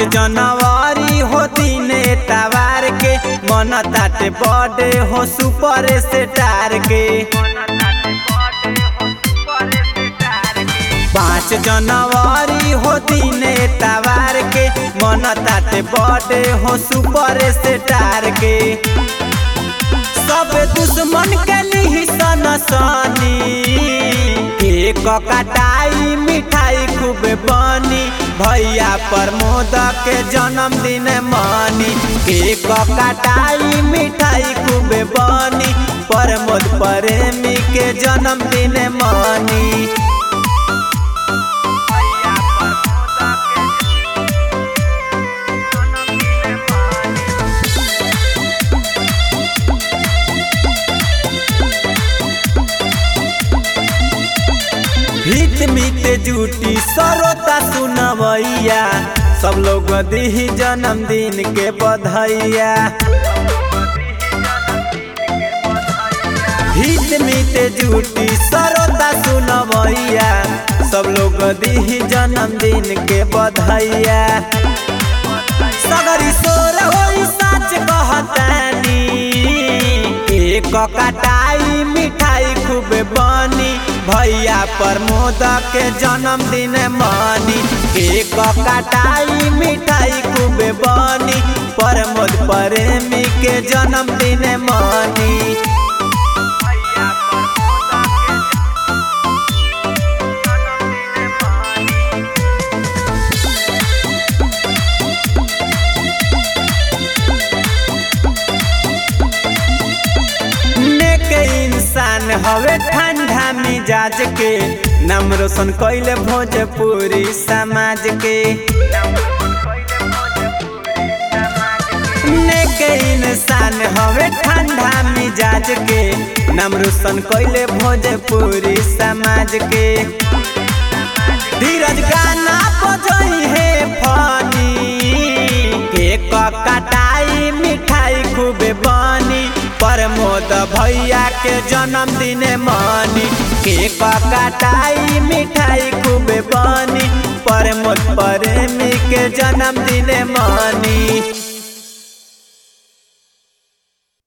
जनवरी हो दिने तवार के मन ताटे बर्थडे हो सुपर स्टार के पाँच जनवरी हो दिने तवार के मन ताटे बर्थडे हो सुपर स्टार के सब दुश्मन के लिही सन सनी केक कटाई मिठाई खूब बनी भैया प्रमोद के जन्मदिन मनी केक कटाई मिठाई खूब बनी प्रमोद प्रेमी के जन्मदिन मनी हित मित जूटी सरोता सुनवैया सब लोग दी जन्मदिन के बधाइया हित मित जूटी सरोता सुनवैया सब लोग दी जन्मदिन के बधाइया सगरी सोर होई सच कहतानी एक कटाई मिठाई खूब बनी भैया प्रमोद के जन्मदिन मनी केक कटाई मिठाई खूब बनी प्रमोद प्रेमी के जन्मदिन मनी नेक इंसान हवे ठंडा मिजाज के नाम रोशन कैले भोजपुरी समाज के नेक इंसान हवे ठंडा मिजाज के नाम रोशन कैले भोजपुरी समाज के धीरज गाना बजई है फनी केक कटाई मिठाई खूब बनी प्रमोद भैया के जन्मदिन मनी केक कटाई मिठाई खूब बनी प्रमोद प्रेमी के जन्मदिन मनी